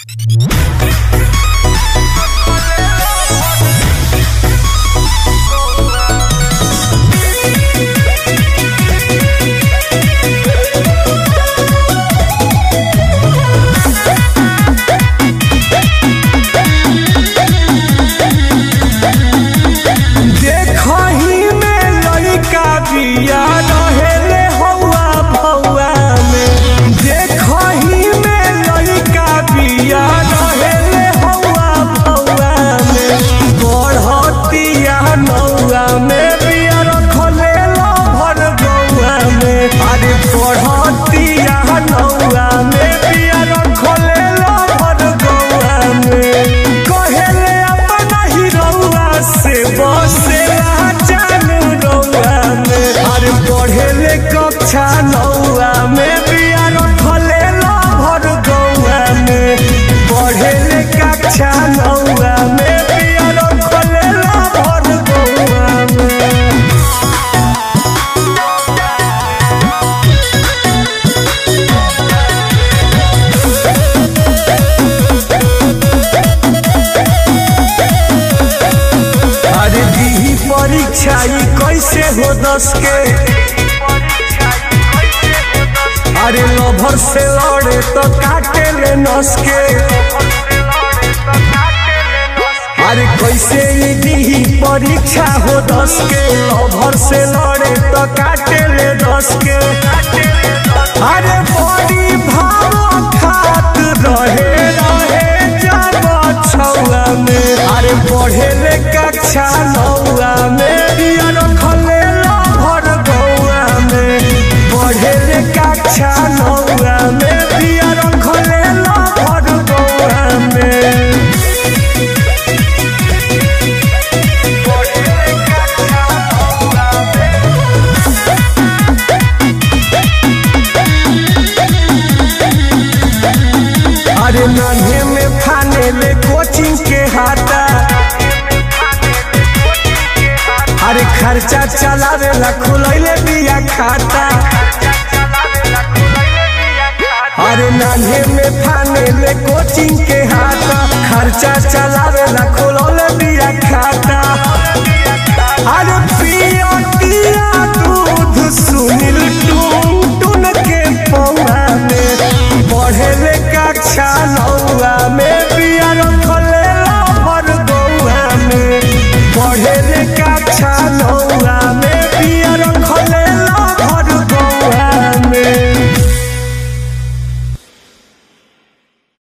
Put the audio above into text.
देखही में लइका बिया रहेले हौआ भौआ में देखही में लइका बिया रहेले हौआ भौआ में बढ़तिया नौआ में बिया रखले लभर गौआ में अरे बढ़तिया नौआ में बिया रखले लभर गौआ में कहेले अपना ही रौआ से बसे जानू रौआ में अरे पढ़ेले कक्षा नौआ में बिया रखले लभर गौआ में पढ़ेले कक्षा नौआ में बिया रखले लभर गौआ में अरे दी परीक्षा ई कैसे हो दस के अरे लभर से लड़े तो काटे ले नस के अरे कैसे ई दी परीक्षा हो दस के लभर से लड़े तो काटे ले दस के अरे बड़ी भाव खात रहे रहे जब छौआ में अरे पढ़े ले कक्षा नौआ में बिया रखले लभर गौआ में पढ़े ले कक्षा नौआ में बिया रखले लभर गौआ में अरे नन्हे में फाने ले कोचिंग के हाथा अरे खर्चा चलावे ला खुलैले बिया खाता अरे नन्हे में फाने ले कोचिंग के हाथा खर्चा चलावे ला खुलौले बिया खाता अरे पिया पिया दूध सुनील टून टून के पौआ में बढ़े ले कक्षा नौआ में बिया रख